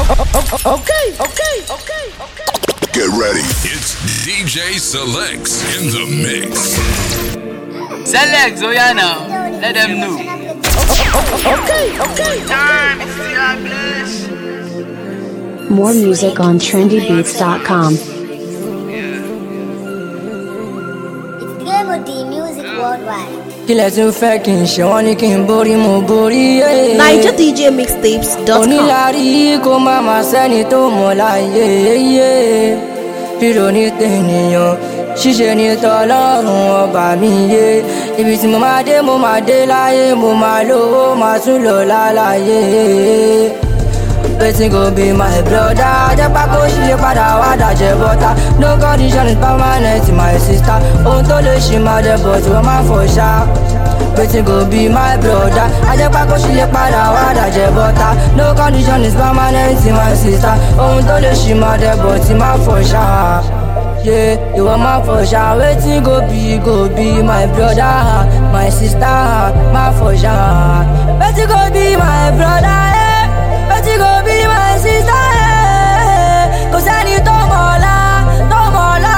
Okay, okay, okay, okay. Get ready. It's DJ Selects in the mix. Select, oh yeah now. Let them know. Okay, okay. Time is still bliss. More music on trendybeats.com. It's Game of the Music Worldwide. kílẹ̀ tún fẹ́ kí n ṣe wọ́n ní kí n borí mo borí yé. NigerDJMixtapes.com. onílárí kó má má sẹ́ni tó mọ̀ láyé yé. rírò ní tènìyàn ṣíṣe ní tọlọ́run ọba mi yé. ibi tí mo máa dé mo máa dé láyé mo máa lówó máa tún lọ láláyé. Wetin go be my brother? Ajẹ́pá kó ṣe padà wá dàjẹ́ bọ́tà. No condition is permanent my sister. Ohun tó lè ṣì máa jẹ bọ̀ tí wọ́n máa fọ̀ ṣá. Wetin go be my brother? Ajẹ́pá kó ṣe padà wá dàjẹ́ bọ́tà. No condition is permanent my sister. Ohun tó lè ṣì máa jẹ bọ̀ tí máa fọ̀ ṣá. Yeah, ìwọ máa fọ̀ ṣá. Wetin go be go be my brother, my sister, máa fọ̀ ṣá. Wetin go be my brother? Eh? Wetin go be my sister? Eh? Kò sẹ́ni tó mọ̀ ọ́lá, tó mọ̀ ọ́lá.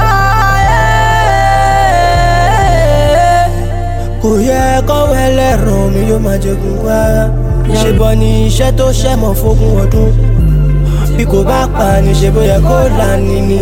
Eh? kò yẹ kọ́wọ́ ẹlẹ́rùn mi yóò máa jẹ̀gùn wá ṣèbọn ní iṣẹ́ tó ṣẹ̀mọ̀ fógún ọdún bí kò bá pa ni ṣe bóyá kó là ní ni.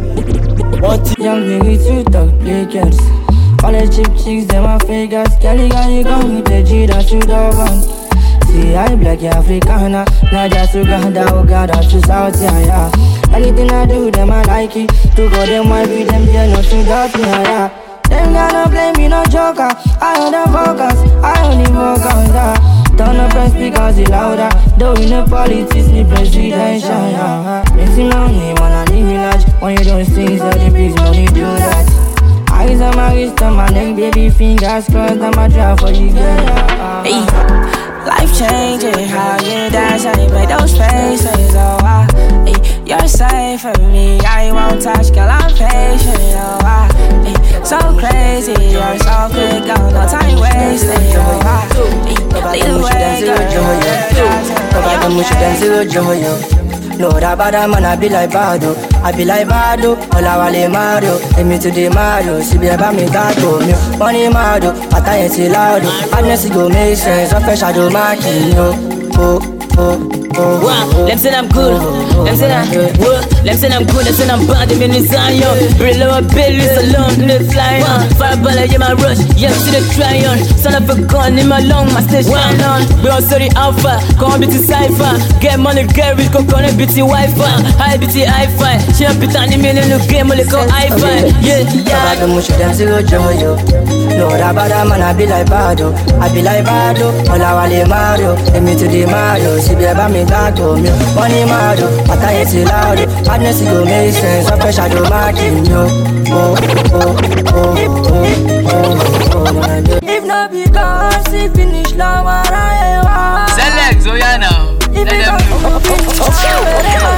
wọ́n ti Young baby too talk play girls. All the cheap chicks, them are fake girls. Kelly got you gone with the G that you don't want. See, I black Africana, not just Uganda, Uganda to South, yeah, yeah. Anything I do, them I like it. To go them, I be them, yeah, no, to doubt me, yeah, yeah. Them gonna play me no joker. I on the focus, I only focus, yeah. Turn up and speakers it louder. Though in the politics, me presidential, yeah. Makes me lonely when I live in large. When you don't sing, so the big money do that. Eyes on my wrist, on my neck, baby, fingers crossed, I'ma try for you, girl. Hey, life changing, how you dance and you make those faces, oh wow. Hey, you're safe for me, I won't touch, girl, I'm patient, oh wow. Hey, so crazy, you're so quick, oh, no time wasted, oh wow. Hey, lead the way, girl. Baba them wish them zero joy yo. No that bad man I be like Bado, I be like Bado, Olawale Mario, Emi to the Mario, Sibi eba mi gato mi, money Mario, Ataye ti loud, Madness go make sense, Ofe shadow marking yo, oh oh oh. Wow, them say I'm good. Them say I'm what? Them say I'm good. Them say I'm bad. Them in the Zion. Real lower belly, so long they fly on. Fireball, yeah, my rush. Yeah, to the try on. Son of a gun in my lung, my stage shine on. We also the alpha. Come be to cipher. Get money, get rich, go connect BT Wi-Fi. High BT Hi-Fi. She up it on the million, no game, only go Hi-Fi. Yeah, Baba yeah. them wish them zero joy yo. No that bad man I be like Bado, I be like Bado, Olawale Mario, Emi to the Mario, Sibi eba mi gato mi, money Mario, Ataye ti loud, Madness go make sense, Ofe shadow marking yo, oh oh oh oh oh oh. If not because he finish long, I Select, oh yeah now. Let them know.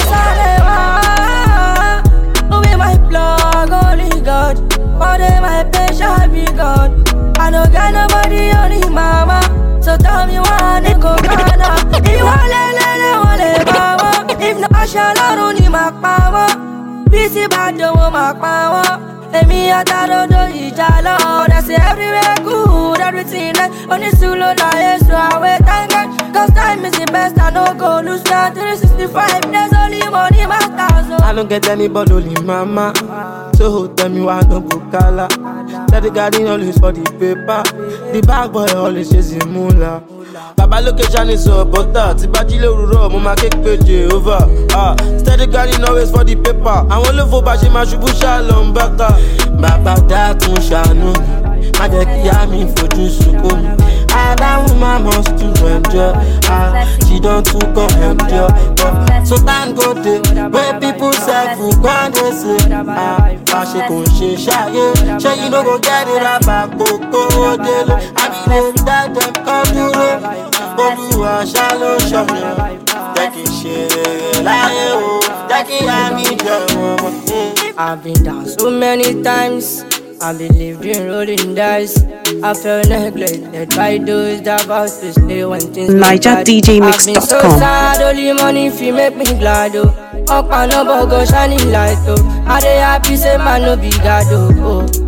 Who be my plug, only God. All day my patient be God. I don't got nobody, only mama. So tell me why I go Ghana. If you want lele, want le mama. If not, I shall not only my power. Busy bad, don't want my power. Èmi àtàròdò ìjà lọ, ọ̀dà sí everywhere good, everything nice. Onísùúrù láyé sùn àwẹ̀ thank Cause time is the best, I no go lose count. 365 days, only money matters. I don't get anybody only mama. So tell me why no go kala. Tell the garden always for the paper. The bag boy always chasing moolah. Baba location is so butter. Tí bá jí lórúkọ, mo máa ké pé Jehovah. Ah, steady garden always for the paper. Àwọn olófo bá ṣe máa ṣubú ṣá lọ ń bákà. Bàbá dákun ṣàánú mi, má jẹ́ kí á mi fojú sunkún mi. Adáhùn máa mọ̀ tún ẹjọ́. Ah, she don too come endure. But so thank God dey wey people sef gbọ́n dey say. Ah, fàṣẹ kò ṣe ṣayé. Ṣé you no go get it rabà kókó délé? Àbí lè dá dem kọ́ dúró. Olúwa ṣá ló ṣọ̀yàn. Jẹ́ kí n ṣe rere láyé o. Jẹ́ kí àmì jẹ́ wọn. I've been down so many times. I believed in rolling dice. I felt neglected by those that vows to stay when things go bad. I've been so NigerDJMix.com. sad, only money fi make me glad oh. Up and up, go shining light oh. I dey happy say man no be God oh. oh.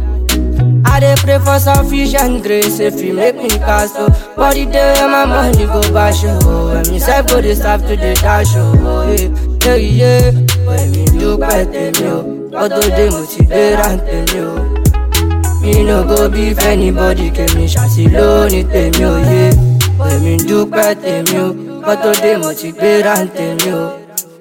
I dey pray for sufficient grace if you make me cast oh. But the day when my money go bash oh. When me self go dey serve to the dash oh. Yeah, yeah, yeah. When me dúpẹ́ tèmi o, ọdún dé mo ti dé rántèmi o. Mi no go beef anybody kèmi ṣàṣì lónìí tèmi ò yé. Èmi dúpẹ́ tèmi o, ọdún dé mo ti dé rántèmi o.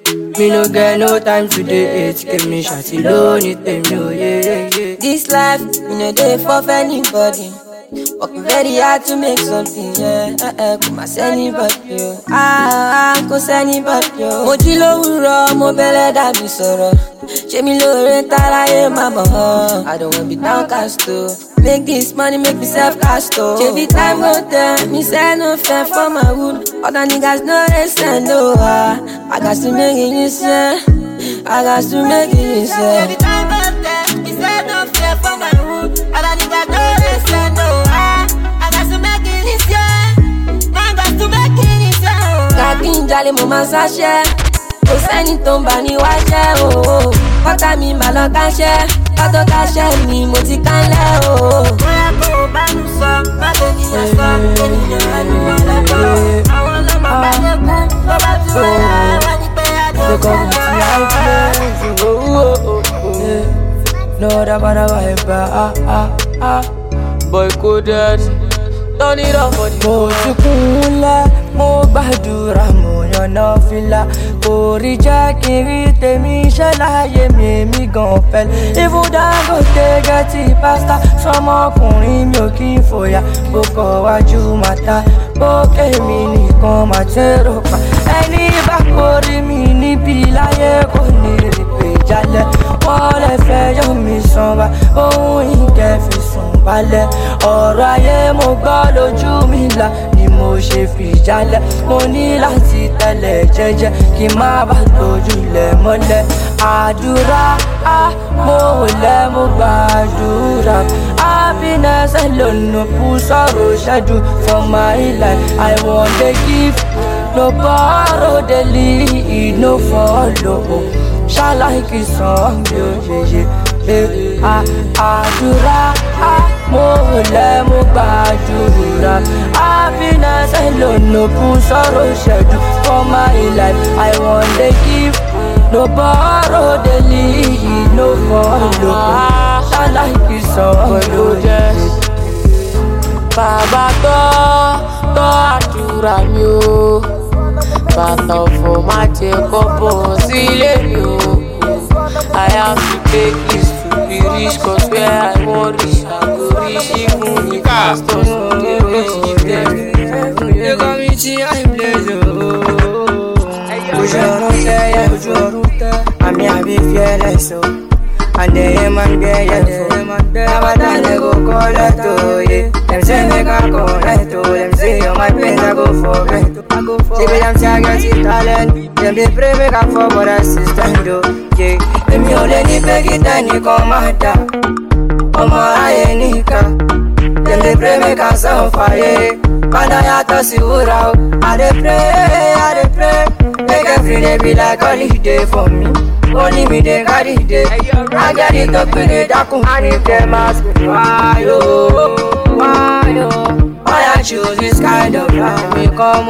Me no get no time to dey hate kèmi ṣàṣì lónìí tèmi ò yé. This life, me no dey for anybody. Working very hard to make something, yeah. Uh, uh, kò má sẹ́nibọ̀dì o. Ah, ah, kò sẹ́nibọ̀dì o. Mo jí lówùrọ̀, mo bẹ̀rẹ̀ dàbí sọ̀rọ̀. Ṣé mi lóore táráyé má bọ̀ ọ́? I don't wanna be downcast o. Make this money, make me self cast o. Ṣé bí time go tell, me say no fair for my wood. Other niggas no dey send o. Ah, I got to make it listen. I got to make it listen. Ṣé bí time go tell, me say no fair for my wood. Other niggas no dey send o. Ah, I got to make it listen. I got to make it listen. Kàkí ń jalè mo máa ṣáṣẹ́. Kò sẹ́ni tó ń bà ní wáṣẹ́ o. Kọ́tà mi mà lọ káṣẹ́. Kátó káṣẹ́ mi mo ti kánlẹ̀ o. Bóyá kò bá mi sọ, má lè níyàn sọ. Ènìyàn rẹ̀ ni wọ́n lọ́kọ̀. Àwọn ọlọ́mọ bá lẹ́kún. Tó bá tún wáyà, wọ́n ní pé adé They ó come with jẹ́ the lọ. outfit. Oh, oh, oh, oh, yeah. No other bada vibe, ah, ah, ah. Boy coded. Turn it up for the Mo ti kúnlẹ̀, mo gbàdúrà, mo yànnà fìlà. Kò rí jẹ́ kí n rí tèmi ṣẹ́ láyé mi, èmi gan fẹ́. Even Dangote gẹ́tì pásítà, sọmọkùnrin mi ò kí n fòyà. Bó kọ̀ wájú màtá, bókè mi nìkan máa tẹ́rọ pa. Ẹni bá kórè mi níbi láyé kò ní rí pé jalè. Wọ́n lè fẹ́ yọ mi sàn wá, ohun ìkẹ́ fi sùn balẹ̀. Ọ̀rọ̀ ayé mo gbọ́ lójú mi là ni mo ṣe fi jalè. Mo ní láti tẹ̀lé jẹ́jẹ́ kí n má bàa tójú lẹ̀ mọ́lẹ̀. Àdúrà á mo lẹ̀ mo gbàdúrà. Happiness alone put sorrow schedule for my life. I wan dey give, no borrow dey lead, no follow. Ṣáláìkì sàn mi ò yeye. Eh, ah, Àdúrà á mo lẹ̀ mo gbàdúrà. Happiness alone put sorrow schedule for my life. I wan dey give. No borrow dey lead, no follow. Ṣáláìkì sàn mi ò yeye. Bàbá tọ́ tọ́ àdúrà mi o. Bàtà ọ̀fọ̀ má jẹ kọ́ bọ̀ sílé mi o. I have to take this to be rich cause where I wan reach I go reach even if pastors no dey reach give them. They call me tí I blaze o. Ojú ọ̀run tẹ́ yẹ ojú ọ̀run tẹ́. Àmì àbí fearless o. And the man be yellow. Never done they go collect oh yeah. Them say make I collect oh. Them say all my pains I go forget. I go forget. See me them say I get it talent. Them they pray make I fall but I still stand oh yeah. Èmi ò lè ní pé kí tẹ́nìkan má dà. Ọmọ ayé nìkan. Them they pray make I sound fire. Padà yàtọ̀ sí wúrà o. I dey pray, I dey pray. Make every day be like holiday for me. Only me dey carry day. I get it up in the dákun. And if them ask me why oh, why oh, why I choose this kind of life? Me come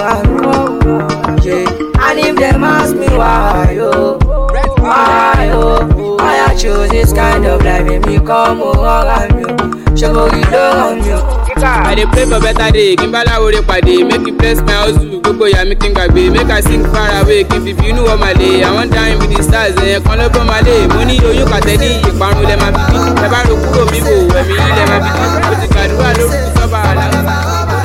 on, yeah. And if them ask me why oh, why oh, why I choose this kind of life? Me come on, yeah. Ṣé you love me? I dey pray for better day, kí n bá láwòrè pàdé, make you bless my hustle, gbogbo ìyá mi kí n gbàgbé, make I sing far away, kí n fìfì inú wọ́n máa lè, àwọn dáhùn with the stars, ẹ̀yẹ kan ló bọ́ máa lè, mo ní oyún kàtẹ́ ní ìparun lẹ́ máa fi bí, ẹ bá ro kúrò mi wò, ẹ̀mí yín lẹ́ máa fi bí, mo ti gbàdúrà lórúkú sọ́ba àlàáfíà.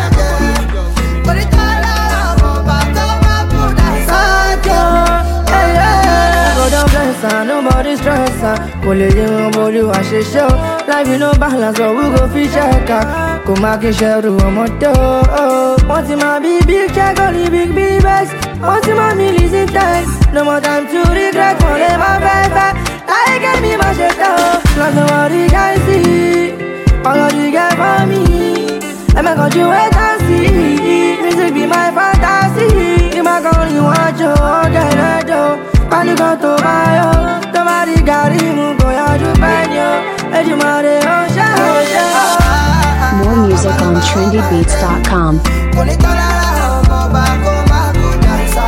God don't bless her, nobody stress her. Kò lè yé wọn borí wa ṣe ṣe o. Life no balance, but we go fi check her. Kò má kí ṣẹ́rù ọmọdé o. Wọ́n ti máa bí big check only big big vex. Wọ́n ti máa mi listen text. No more time to regret, wọ́n lè má fẹ́ fẹ́. Láyé kẹ́mi má ṣe tán o. Lọ́sọ̀ wọ́n rí gáìsì All you get for me. Let me go you wait and see. Music be my fantasy. You my girl, you want you, get it, though. When you go to buy you, the body got him, go ya to bend you. Let you marry, oh, shit, oh, shit. More music on trendybeats.com. kò ní tán lára ọmọ ọba kó má kó dáńsá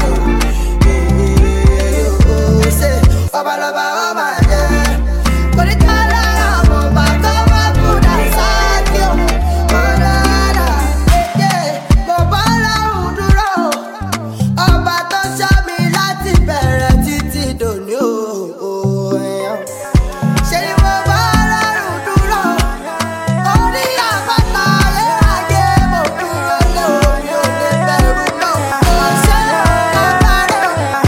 ṣe babalọba ó máa jẹ. kò ní tán lára ọmọ ọba kó má kó dáńsá kí o mọ dáadáa. mo bá lọ́rùn dúró ọba tó ṣọ́ mi láti bẹ̀rẹ̀ títí dòní o. ṣe ni mo bá lọ́rùn dúró orí àpáta ayérayé mo dúró lórí òde bẹ̀rù náà. ṣé ọba rẹ̀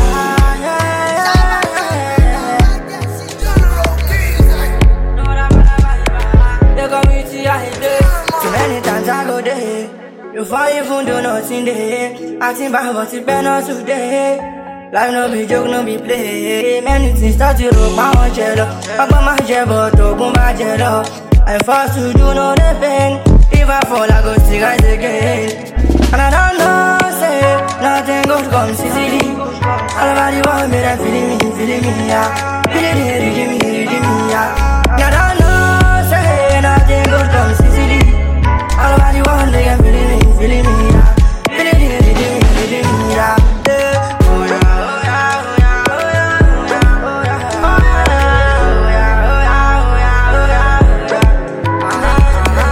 They come with the idea. Too many times I go there. You fall even do nothing there. I think about what it better today. Life no be joke, no be play. Many things start to look my own jello. Papa my jello, to my jello. I forced to do no the pain. If I fall, I go see rise again. And I don't know, say, nothing good comes easily. All about the world, me, they feeling me, feeling me, yeah. Feeling me, reading me, reading me, yeah. And I don't know, say, nothing good comes easily. All about the world, they can feeling me, feeling me, yeah. Feeling me, reading me, reading me, yeah. Yeah. Oh, yeah, oh, yeah, oh, yeah, oh, yeah, oh, yeah, oh, yeah, oh, yeah, oh, yeah, oh, yeah, oh, yeah, oh, yeah.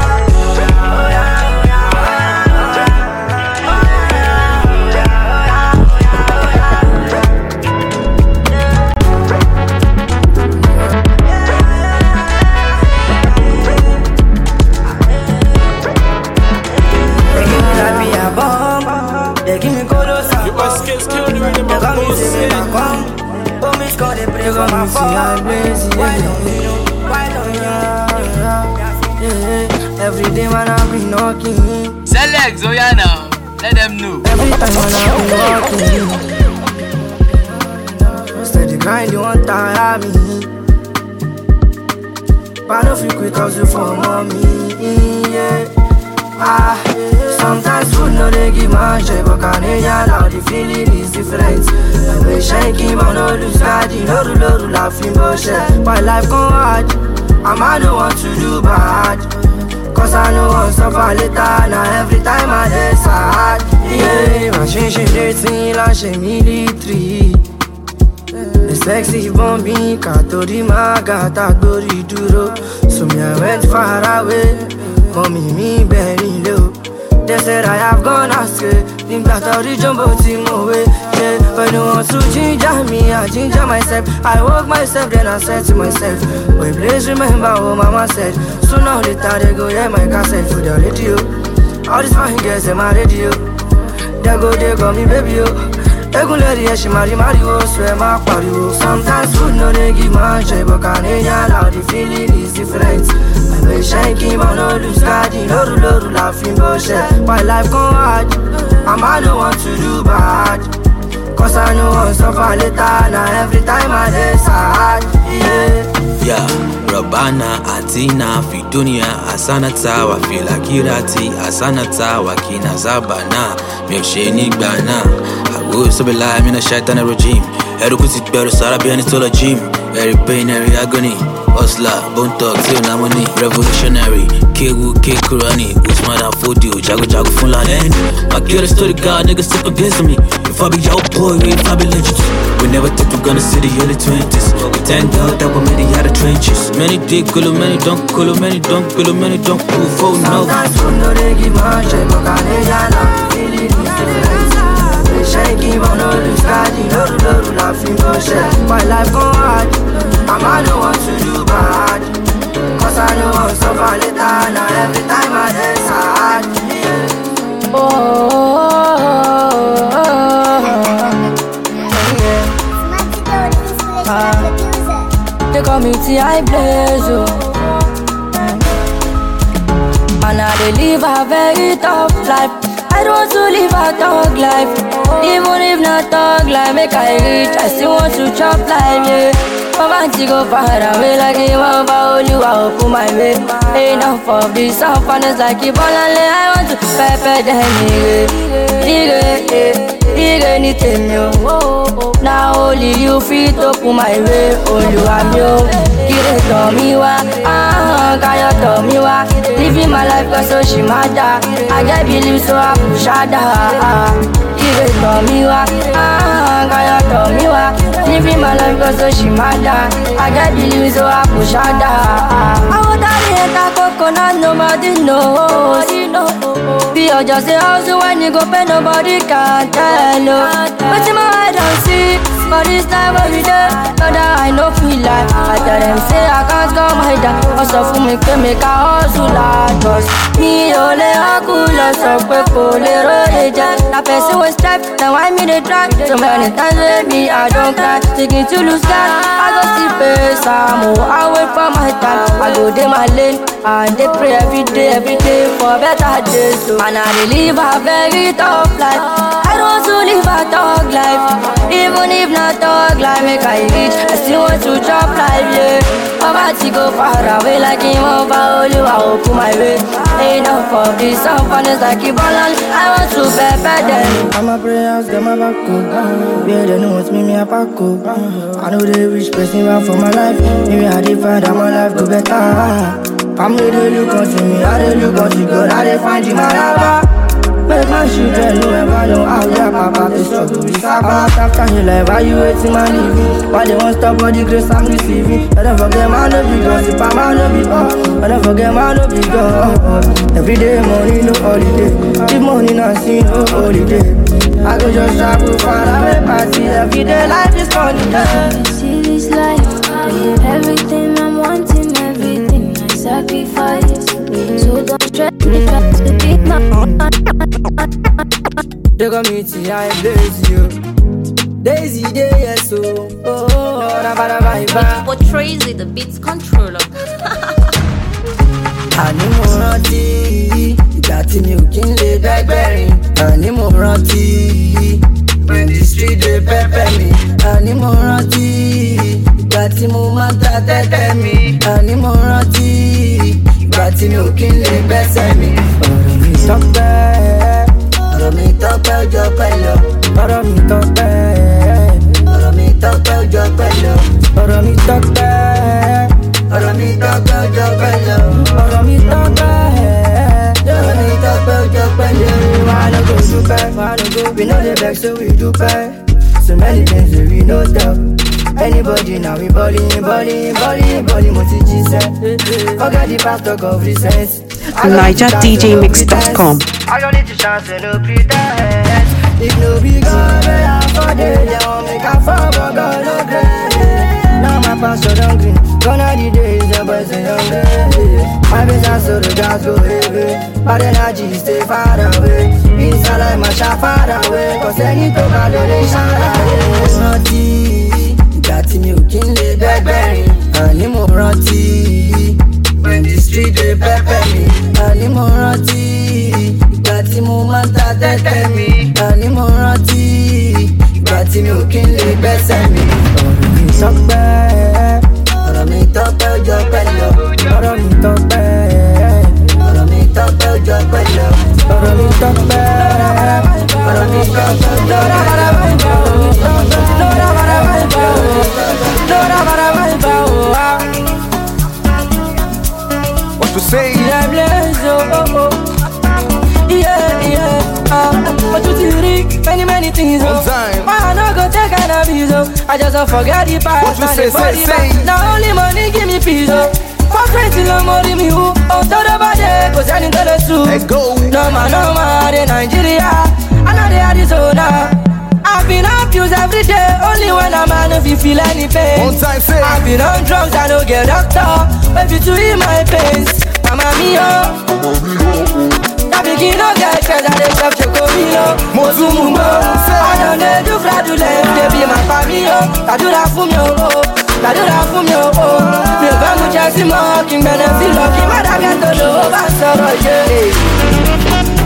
They give me that be a bomb. They give me colosa. They call me say me back home. Oh, me score the break on my phone. Why don't you know? Why don't you know? Yeah, Every day when I be knocking, Select, oh yeah now. Let them know. every time when I be walking, steady grind, you want tire me. But I don't feel quick cause you for mommy, yeah. Ah, sometimes food no they give my shit, but Canadian now the feeling is different. I be shaking, but no lose God, you know, no, no, laughing bullshit. My life go hard, and I don't want to do bad. Cause I know I'll suffer later, now every time I decide. Yeah, my shit, shit, dating, like she military. The sexy bombing Katori magata dori duro So me I went far away Mommy me very low They said I have gone astray Nígbà tó rí jumbo tí mo wé yeah. When you want to ginger me, I ginger myself I woke myself then I said to myself Boy please remember what mama said Sooner or later they go hear my cassette for the radio All these fine girls in my radio They go they call me baby oh Egunleri ẹ ṣì máa rí máriwo sọ ẹ máa pariwo. Sometimes food no dey give man joy but Canadian loud the feeling is different. Àgbẹ̀ iṣẹ́ kí n máa no lose guard lóru lóru la fi ń bọ́ ṣẹ́. My life gan hard, and I no want to do bad. Cause I no wan suffer later na every time I dey sad. Yeah. ya rabana atina fi dunia asanata wa fil akirati asanata wa kina zabana mi ò ṣe nígbà náà àgbo sọbìlà mina shaitana rojim ẹrú kù ti gbẹrù sára bí ẹni tó lọ gym ẹrí pain ẹrí agony hustler bone talk tí ò náà mọ́ ní revolutionary kéwu kékurani usman afodio jagojago fúnlani ẹni my story god niggas step against me if i be your boy if i be legit we never think we're gonna see the early 20s we thank god that we're made it out of trenches many dig kolo many don't kolo many don't kolo many don't move oh no Sometimes food no dey give man joy but Canadian loud the feeling is different. Àgbẹ̀ iṣẹ́ kí n máa no lose guard lóru lóru la fi ń bọ́ ṣẹ́. My life gan hard, and I no want to do bad. Cause I no wan suffer later na every time I dey sad. Yeah. Oh, yeah. They call me T.I. Blaze, oh. And I dey live a very tough life. I don't want to live a thug life. Even if not thug life, make I reach, I still want to chop life, yeah. Poverty go far away like a wamba Oluwa open my way Enough of this sufferness like Ibolale I want to pepper them ire Ire, ire ni tèmi o Na only you fit open my way Olúwa mi o Kire tọ̀ mí wá ahọ́n Káyọ̀ tọ̀ mí wá Living my life cause ó ṣì máa dá I get believe so I push harder Kire tọ̀ mí wá ahọ́n Káyọ̀ tọ̀ mí wá Living my life cause ó ṣì máa dá I get believe so I push harder Àwọn dárí ẹ̀ka coconut nobody knows Bí ọjọ́ ṣe hustle when you go pay nobody can tell o Wetin my eye don see for this time wey we dey Brother I no feel like I tell dem say I can't come hide Wọ́n sọ fún mi pé mi ká hustle lagos Mi ò lè hákù lọ sọ pé kò lè róye jẹ Na person wey step na why me dey try So many times wey me I don cry Thinking to lose God I go still pay some o I wait for my time I go dey my lane and dey pray every day every day for better days so And I dey live a very tough life I don't want to live a thug life Even if not thug life make I reach I still want to chop life yeah Poverty go far away like him over Oluwa open my way Enough of this sufferness like Ibolan I want to pepper them I'm a prayers, them a back up. Yeah, they know it's me, me a pack up. I know they rich person want for my life. Maybe I define that my life go better. Family they look onto me, I they look onto God, I they find you my lover. Make my children know ever know how their papa they struggle with Sabbath After you life, why you waiting my living? Why they won't stop all the grace I'm receiving? I don't forget my no be gossip, I'm my no be God I don't forget my no be God Every day money, no holiday If money not seen, no holiday I go just travel far away, party Every day life is funny, yeah. See this life, everything I'm wanting, everything I sacrifice. So don't stress me, try to beat my They got me to I blaze you Daisy day, yes, so Oh, oh, da, ba, da, ba, ba. For Tracy, the beats controller. àní mo rántí ìgbà tí mi ò kí ń lè bẹ́gbẹ̀rin àní mo rántí when the street dey pepper mi àní mo rántí ìgbà tí mo máa ń ta tẹ́tẹ́ mi àní mo rántí ìgbà tí mi ò kí ń lè bẹ́sẹ̀ mi. ọ̀rọ̀ mi tọ́pẹ́ ọ̀rọ̀ mi tọ́pẹ́ ọjọ́ pẹ́ lọ ọ̀rọ̀ mi tọ́pẹ́ ọ̀rọ̀ mi tọ́pẹ́ ọjọ́ pẹ́ lọ ọ̀rọ̀ mi tọ́pẹ́ ọ̀rọ̀ mi tọ́pẹ́ ọjọ́ pẹ́ lọ ọ̀rọ̀ mi tọ́pẹ́ ọ̀rọ̀ mi tọ́pẹ́ ọjọ́ pẹ́ lọ. wàá lọ go dúpẹ́ wàá lọ go we no dey vex so we dúpẹ́ so many things wey we no tell. Anybody now we balling, balling, balling, balling, mo ti jíṣẹ́. Forget the past talk of recent. NigerDJMix.com. I don't need to chance and no pretend. If no be God, may I for day, they won't make a fall, but God no grace. Now my pastor don't green. Gone are the days, the boys are younger. My business so the gas go heavy. Bad energy stay far away. Inside like my shot far away. Cause any to bad they shine away. Rántí ìgbà tí mi ò kí ń lè bẹ́gbẹ̀rin. Àní mo rántí. When the street dey pepper mi. Àní mo rántí. Ìgbà tí mo máa ń ta tẹ́tẹ́ mi. Àní mo rántí. Ìgbà tí mi ò kí ń lè gbẹ́sẹ̀ mi. Ọ̀rọ̀ mi tọ́pẹ́. Ọ̀rọ̀ mi tọ́pẹ́ ọjọ́ pẹ́ lọ. Ọ̀rọ̀ mi tọ́pẹ́. Ọ̀rọ̀ mi tọ́pẹ́ ọjọ́ pẹ́ lọ. Ọ̀rọ̀ mi tọ́pẹ́. Ọ̀rọ̀ mi tọ́pẹ́ What you say? Yeah, bless you, oh, oh. Yeah, yeah, uh, but you still read many, many things, oh. One time. Why I no go take cannabis, oh. I just don't forget the past. What you and say, the body say, back. say. Now only money give me peace, oh. For crazy, no more than me, who? Oh, to the body, cause I didn't tell the truth. Let go. No man, no man, in Nigeria. I know they are Arizona. I've been abused every day, only when I'm out if you feel any pain. One time, say. I've been on drugs, I don't get doctor. Baby, to heal my pains. Mama mia. Tàbí kí n no get stress, I dey chop chocomilo. Mo tún mú mọ́. I don dey do fraudulent, baby, má pa mí o. Gbàdúrà fún mi o. Gbàdúrà fún mi o. Mi ò fẹ́ mu Chelsea mọ́, kí n gbẹ̀nẹ̀ sí lọ, kí n má dàgẹ́ tó lówó bá sọ̀rọ̀ yé.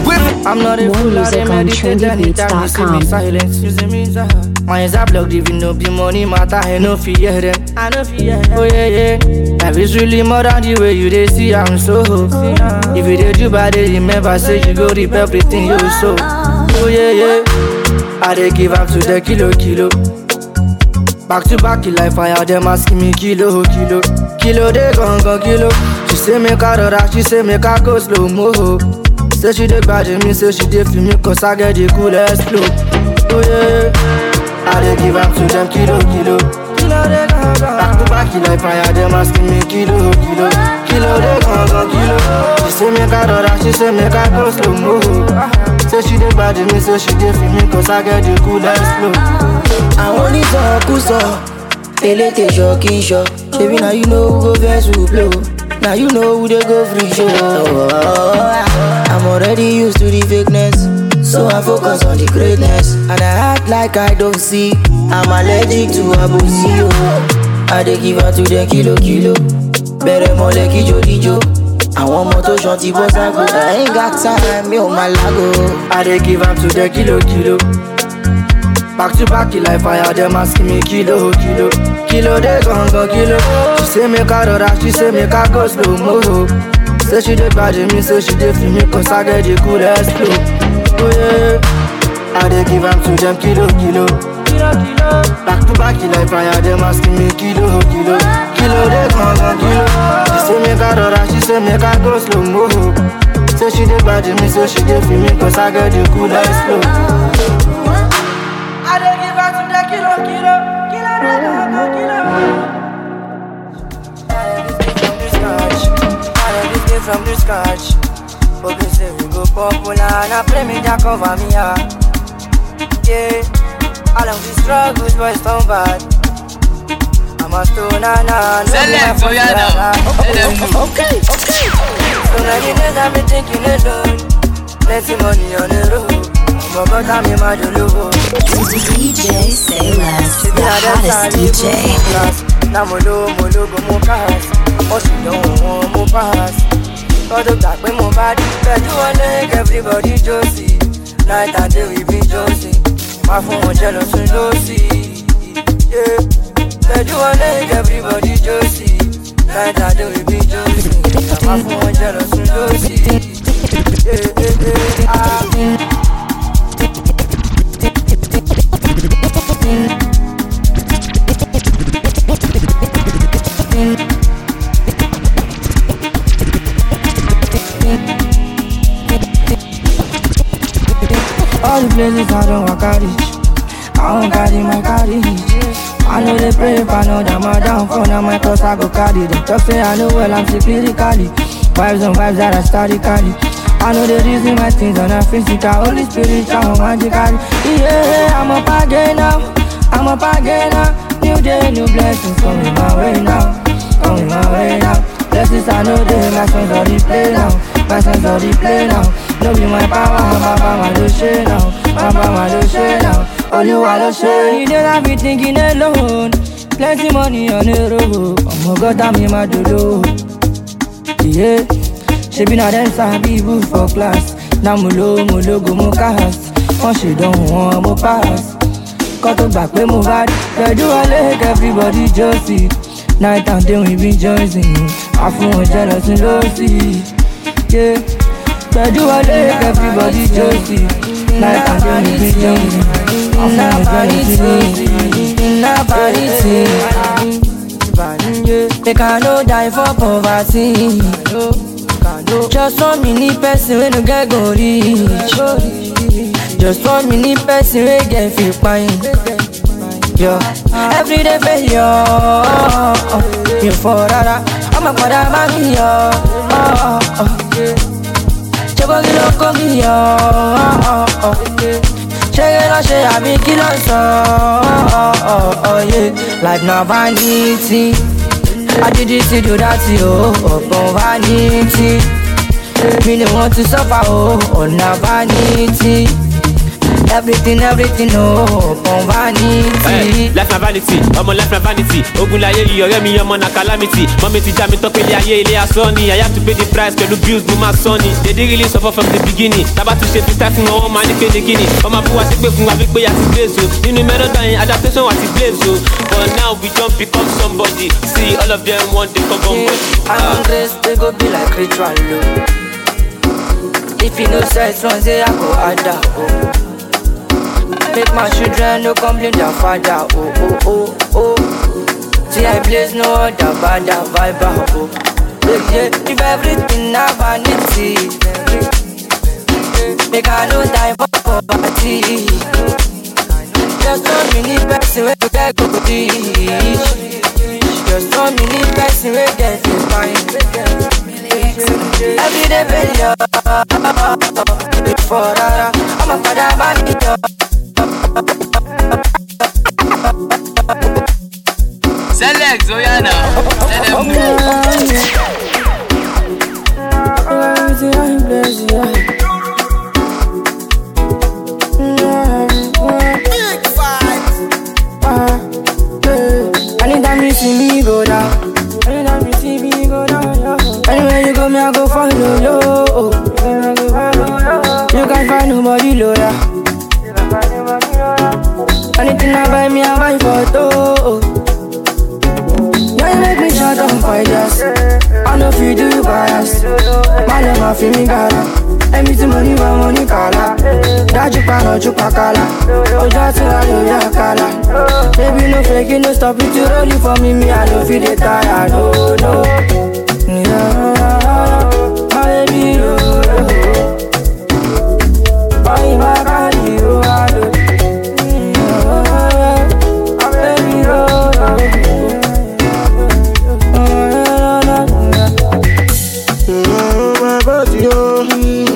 I'm not a More fool, I music dey on meditate anytime you see me trendybeats.com. silence. You see me silence. My eyes are blocked, even no be money matter, I no fear them. I no fear them. Oh yeah, yeah. Life is really more than the way you dey see, I'm so. If you dey do bad, dey remember, say you go reap everything you sow. Oh yeah, yeah. I dey give up to the kilo, kilo. Back to back, like fire, them asking me kilo, kilo. Kilo, they gon' gon' kilo. She say make I rora, she say make I go slow mo. Say she dey bad me, say she dey feel me, cause I get the coolest flow. Oh yeah, I dey give up to them kilo, kilo. Kilo, they gon' gon' Back to back, like fire, them asking me kilo, kilo. Kilo, they gon' gon' kilo. She say make I rora, she say make I go slow mo. Say she dey bad me, say she dey feel me, cause I get the coolest flow. àwọn onítọ̀kùsọ elétè ṣọ kí n ṣọ ṣebí na you know who go vex who blow na you know who dey go free show. i'm already used to the fakeness so i focus on the greatness and i act like i don't see i'm allergic to abosi o. i dey give am to dem kilo kilo bẹ̀rẹ̀ mọ́lẹ̀ kíjokíjo àwọn ọmọ tó ṣan ti bọ́ ságo i ain't got time mi ò máa lágo. I dey give am to the kilo kilo. Back to back like fire, them asking me kilo kilo. Kilo they gon' go kilo. She say make I rora, she say make I go slow mo. Say she dey bad me, say she dey feel me, cause I get the coolest flow. Oh yeah, I dey give am to them kilo kilo. Back to back like fire, them asking me kilo kilo. Kilo they gon' go kilo. She say make I rora, she say make I go slow mo. Say she dey bad me, say she dey feel me, cause I get the coolest flow. I dey give her to the kilo, kilo, kilo, kilo, kilo. From the scratch, but they say we go popular and I play me that cover me ah. Yeah, all of these struggles boys don't bad. I'm a stoner now. no be my Select, oh yeah now. fault, Let them know. okay okay. So many days I've been thinking alone. Plenty money on the road. But God I'm in my dolo. DJ Say Less, the hottest DJ. Na mo lo mo lo go mo pass. Ó sì dánwò wọn mo pass. Kọ́dọ̀ gbà pé mo bá dé. Pẹ̀lú ọ̀lẹ́ everybody jó sí. Night and day we be jó sí. Má fún wọn jẹ́ lọ sún ló sí. Pẹ̀lú ọ̀lẹ́ everybody jó sí. Night and day we be jó sí. Má fún wọn jẹ́ lọ sún ló sí. Yeah, yeah, yeah, ah. All the places I don't walk out reach. I don't carry my carriage. I know they pray if I know that my downfall, now my cross I go carry them. Talk say I know well I'm secretly Vibes on vibes that I started carry. I know the reason my things are not physical, only spiritual, magical. Yeah, I'm up again now. I'm up again now. New day, new blessings coming my way now. Coming my way now. Blessings I know they, my songs are replay now. My songs are replay now. No be my power, my power, my do shit now. My power, my do shit now. Olúwa ló ṣe. You don't have be thinking alone. Plenty money on the road. Ọmọ gọ́tà mi máa dolo. Yeah. Ṣebí na dem sabi book for class. Na mo lo mo logo mo cast. Wọ́n ṣe dánwò wọn mo pass. Kọ́ tó gbà pé mo bá rí. Pẹ̀lú ọlẹ́ everybody just see. Night and day we be joining. Àfún wọn jẹ́ lọ sí lọ́sí. Yeah. Pẹ̀lú ọlẹ́ everybody just see. Night and day we be joining. Àfún wọn jẹ́ lọ sí lọ́sí. Iná vanity. Make I no die for poverty. Just one mini person wey no get go reach. Just one mini person wey get fit pine. Yo, everyday failure. You for rara, ọmọ padà má mi yọ. Ṣé kó kí ló kó kí yọ? Ṣé kí ló ṣe àbí kí ló sọ? Life na vanity. I did this to do that oh, upon vanity. Me no want to suffer oh, on a vanity. Everything, everything, oh, upon vanity. Hey, life na vanity ọmọ life na vanity ogun láyé yìí ọ̀rẹ́ mi ọmọ na calamity mọ́mi ti já mi tọ́ pé ilé ayé ilé asán ni i have to pay the price pẹ̀lú bills mo máa sán ni they dey really suffer from the beginning tábà tún ṣe freestyle fún wọn wọ́n máa ní pé ní kíni ọmọ abúwa sí pé fún wa wípé àti blaze o nínú mẹ́rọ̀dá yẹn adaptation àti blaze o but now we don become somebody see all of them want dey come on body. I'm grace, they go be like ritual, oh. If you know sex, one say I go harder, oh. Make my children no complain their father, oh, oh, oh, oh. See I blaze no other bad vibe, oh. Yeah, yeah, if everything na vanity, make I no die for poverty. Just one minute person wey go get go reach. Just one minute person wey get the fine. Every day failure, before rara, I'm a father by me. Select, oh yeah now. Let them know. Anytime you see me go down, anytime you see me go down, yeah. anywhere you go, me I go follow you. You can't find nobody loyal. Anything I buy me, I buy for two. Yeah, you make me shut down for just. I know if you do you bias. My love, my feeling gara. Everything money, my money kala. Dájú pa lọ́jú pa kala. Ojú àti wà lórí àkàlà. Baby, no fake, no stop it, you roll it for me, me, I don't feel the tire, no, no. Yeah, my baby, no, no. Why my body, oh, I don't. Yeah, my baby, no, no. my body, oh.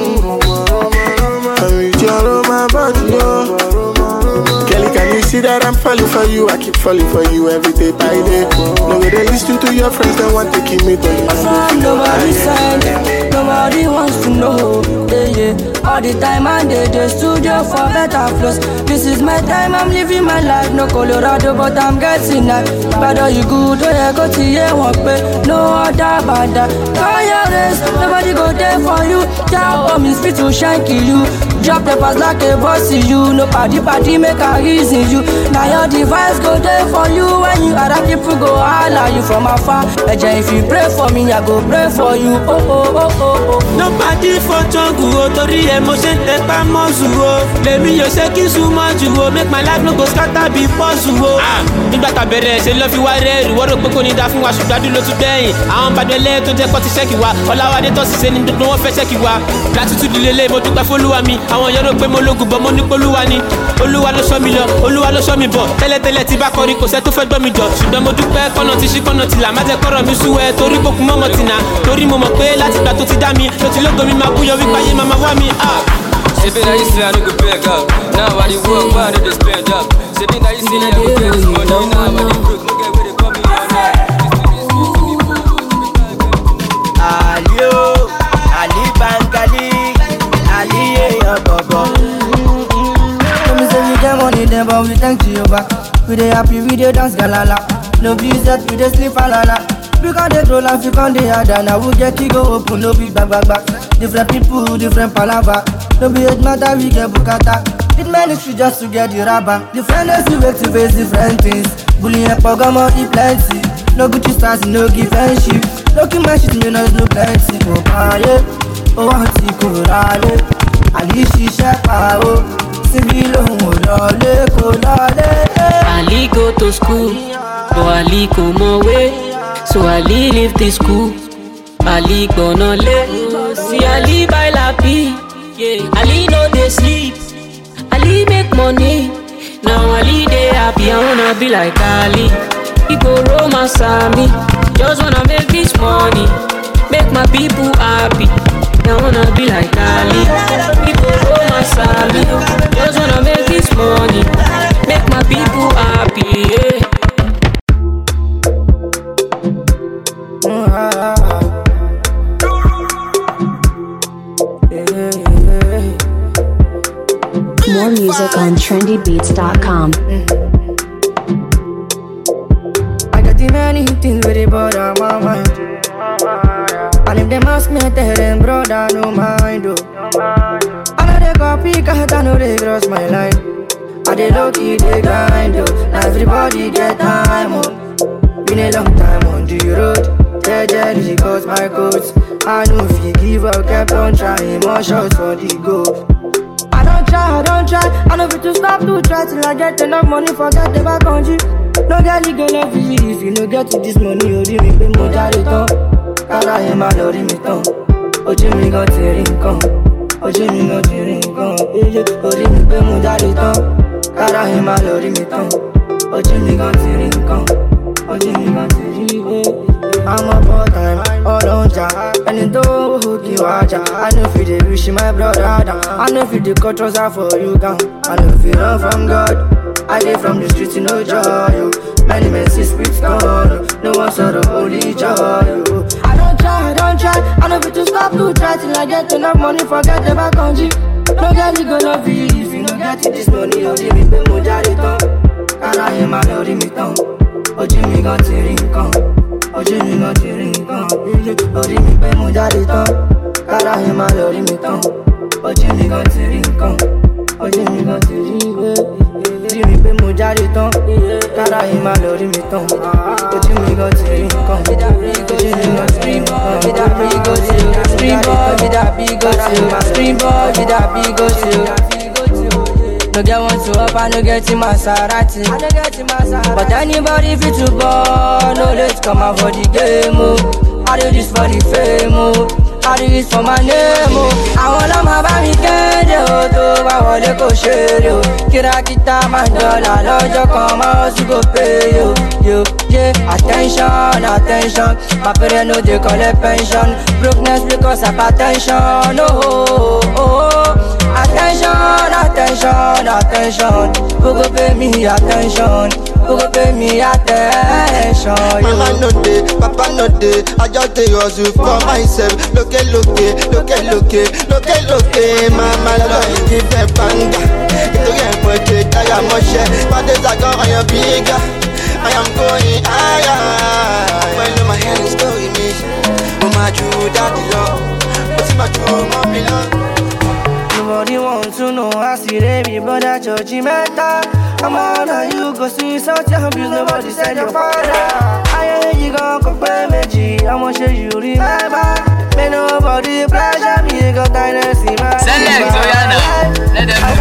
I'm with you all over my body, oh. Kelly, can you see that I'm falling for you? I keep falling for you every day by day. No way they listen to your friends, they want to keep me, but you From know nobody side, nobody wants to know. Yeah, yeah. All the time and they the studio for better flows. This is my time, I'm living my life. No Colorado, but I'm getting that. Better you good, oh yeah, go to yeah, walk pay. No other bada. Call your race, nobody go there for you. Job on me, spit to shine kill you. Drop the pass like a boss in you. No party party make a reason you. Now your device go there for you when you other people go holla you from afar. Eja, if you pray for me, I go pray for you. Oh oh oh oh oh. nobody for jungle o torí ẹ mo ṣe ń tẹpá mọ́sù o lèmi yóò ṣe kí súnmọ́ jù o make my life no go scatter bí pọ́sù o. nígbà tá a bẹ̀rẹ̀ ṣe lọ́ fi wá rẹ́ẹ̀rì wọ́n rò pé kò ní da fún wa ṣùgbọ́n adúlọ́ tún bẹ́yìn àwọn bàdẹ́lẹ́ tó jẹ́ kọ́ ti ṣẹ́kì wa ọ̀làwádé tó ṣiṣẹ́ ní gbogbo wọn fẹ́ ṣẹ́kì wa gratitude lélẹ̀ mo dúpẹ́ fólúwa mi àwọn yẹn rò pé mo lógun bọ́ mo ní polúwa ni olúwa ló sọ mi lọ olúwa ló sọ mi bọ̀ tẹ́lẹ̀tẹ́lẹ̀ tí bá kọrin kò sẹ́ tó fẹ́ gbọ́ mi jọ ṣùgbọ́n mo dúpẹ́ kọ́nà ti ṣí kọ́nà tìlà má jẹ́ kọ́rọ̀ mi sú ẹ torí kókun mọ́mọ́ tìǹà torí mo mọ̀ pé láti gbà tó ti dá mi ló ti lógo mi máa búyọ wípé ayé máa máa wá mi. ah. Shebi na you say I no go beg up. Now I dey work, why I no dey spend up? Shebi na you say I go get this money, now I dey broke, no get where they call me on Ali o, Ali Bangali, Ali èèyàn bọ̀bọ̀. Let me say we get money then but we thank Jehovah We dey happy, we dey dance galala No be set, we dey sleep alala We can dey troll and we can dey harder Now we get to go open, no big back back back Different people, different palava No be hate matter, we get bukata It many shit just to get the rubber Different days we wake to face different things Bullying and pogomo, e plenty No Gucci stars, no give friendship No keep my shit, me no no plenty Oh, paye, oh, àti kò rálé àlì ṣiṣẹ́ pa ó síbi lòun ò lọlé kò lọlé. Ali go to school, but Ali kò mọ̀wé. So Ali leave the school, Ali gbọ̀nà lé. See Ali buy lapi, yeah. Ali no dey sleep, Ali make money. Now Ali dey happy, I wanna be like Ali. He go romance me, just wanna make this money, make my people happy. I wanna be like Ali. He go romance me, just wanna make this money, make my people happy. Yeah. More music on trendybeats.com. I got the many things where they bother my mind. And if them ask me, I tell them, brother, no mind, oh. I know they copy, cause I know they cross my line. I they low key, they grind, oh. Now everybody get time, oh. Been a long time on the road. Yeah, jealousy cause my coats. I know if you give up, kept on trying, more shots for the goal. I don't try, I don't try. I know fit to stop to try till I get enough money, forget the back country. No girl, you gonna love you if you no get to this money, you rí mi pé mo jáde tán. Kára yẹn máa lọ rí mi tán. Ojú mi gan ti rí nǹkan. Ojú mi gan ti rí nǹkan. Iye orí mi pé mo jáde tán. Kára yẹn máa lọ rí mi tán. Ojú mi gan ti rí nǹkan. Ojú mi gan ti rí nǹkan. I'm a part time, all on ja. And it don't kí wá jà. I know if you dey wish my brother down. I know if you dey cut trouser for you gang. I know if you run from God. I dey from the streets, you know joy. Oh. Many men see spirits gone. Oh. No one saw the holy joy. Oh. I don't try, I don't try. I know if to stop to try till I get enough money, forget the back country. No girl, you gonna be if you no get it this money, you give me pé mo jáde tán. Kára yẹn máa lọ rí mi tán. Ojú mi gan ti rí nǹkan. Ojú mi gan ti rí nǹkan. Iye orí mi pé mo jáde tán. Kára yẹn máa lọ rí mi tán. Ojú mi gan ti rí nǹkan. Ojú mi gan ti rí nǹkan. Rí mi pé mo jáde tán. Kára yẹn máa lọ rí mi tán. Ojú mi gan ti rí nǹkan. Ojú mi gan ti rí nǹkan. With that big go to Stream boy with that big go to Stream boy with that big go to No get one to up, I no get in Maserati But anybody fit to ball No let's come out for the game oh. I do this for the fame oh. I do this for my name oh. Àwọn ọlọ́mọ bá mi kéde o tó bá wọlé kò ṣeré o Kìràkìtà máa ń dọ́là lọ́jọ́ kan máa ń sì kò pé yo yo yeah attention attention My parents no dey collect pension Brokenness because of attention oh oh oh oh Attention attention attention Who go pay me attention Who go pay me attention yo. Mama no dey, papa no dey, I just dey hustle for myself. Loke loke, loke loke, loke loke, mama lọ give them banga. Nítorí ẹ̀ mo ṣe táyà mọ́ṣẹ́, pàdé sàgọ́ ọ̀yàn bíga. I am going higher. Pẹ̀lú my hand story mi, mo máa ju dáàdì lọ, mo sì máa ju ọmọ mi lọ. Nobody want to know how see they be brother church matter. I'm on how you go see such a abuse, nobody said your father. I ain't you gon' go pay me, I'ma show you remember. May nobody pressure me, got kindness in my Select, oh yeah now. Let them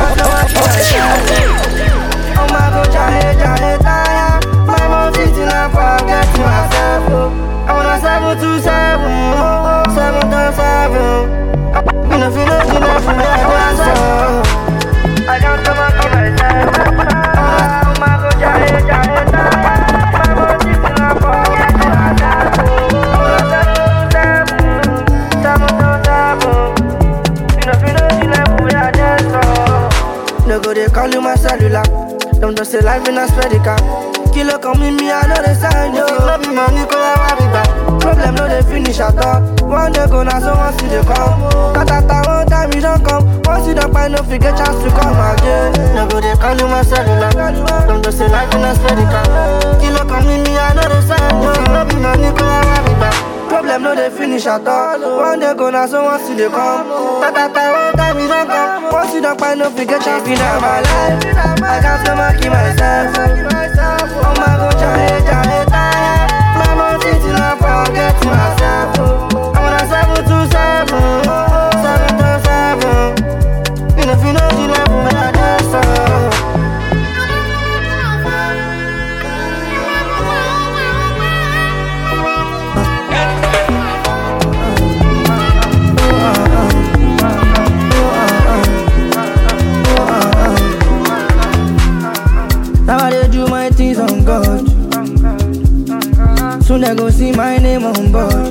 Oh my god, jahe, jahe, tire. My mom sitting and forget myself. oh. I wanna seven to seven, oh, oh, seven to seven. Me no feel nothing, nothing, me I want so. I don't come and give myself. Oh my god, jahe, jahe, tire. My mom sitting and forget myself. oh. I wanna seven to seven, seven to seven. Me no feel nothing, nothing, me I just so. No go they call you my cellular. Them just say life in a spedica. Kilo come with me, I know the sign, yo. No be money, cause I want it back. Problem no they finish at all. One day go now, so once you they come. Katata one time you don't come. Once you don't find no figure chance to come again. No go they call you my cellular. Them just say life in a spedica. Kilo come with me, I know the sign, yo. No be money, cause I want it back. Problem no they finish at all. One day go now, so once you they come. Katata one time you don't come. Once you don't find no figure chance in my life. I got to monkey myself. Oh my god, jahe, jahe, tire. My mom sitting and forget myself. oh. I wanna seven to seven, seven to seven. You know if you know the level, man, I just so. Now I dey do my things on God. Soon they go see my name on board.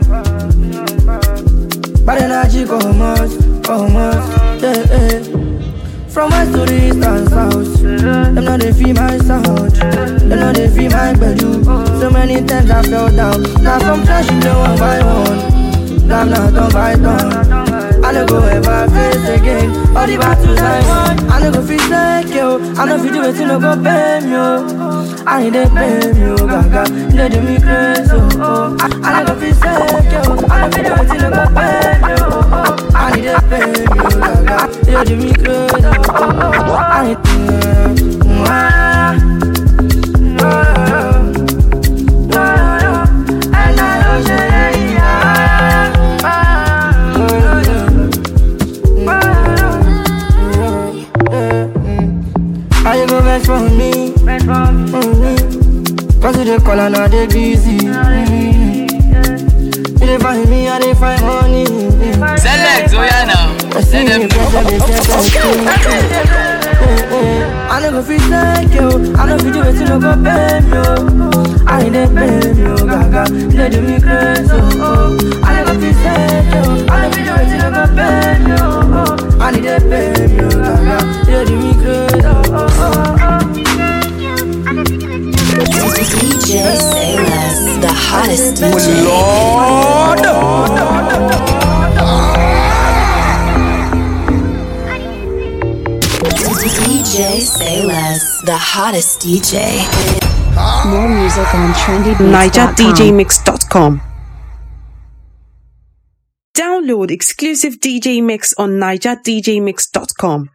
Bad energy come out, come out, yeah, yeah. From west to the east and south, them know they feel my sound. Them know they feel my bedroom. So many times I fell down. Now from trash you one by one. Now I'm not done by done. I no go ever face again. All the battles I won, I no go feel like yo. I no fit do it, no go pay me yo. I need to pay me yo, gaga. They do me crazy oh. oh. I, I no go feel like yo. I no fit do it, no go pay me yo. I need to pay me yo, gaga. They do me crazy oh. oh. I need to. Mm, ah, no, no, no, no. And I don't say yeah, ah, no, no, no. How you go best for me? Mm-hmm. Cause you dey call and I dey busy. Mm-hmm. You dey find me, I dey find money. Select, oh yeah now. I see you better, they get I no go fit thank you. I no fit do it, no go pay me. oh. I need to pay me, oh, gaga. They do me crazy, oh. oh. I no go fit thank you. I no fit do it, no go pay me. oh. I need to pay me, oh, gaga. They do me crazy, oh. oh, oh, oh. DJ Say Less, the hottest DJ. DJ Say Less, the hottest DJ. More music on trendybeats.com. NigerDJMix.com. Download exclusive DJ Mix on NigerDJMix.com.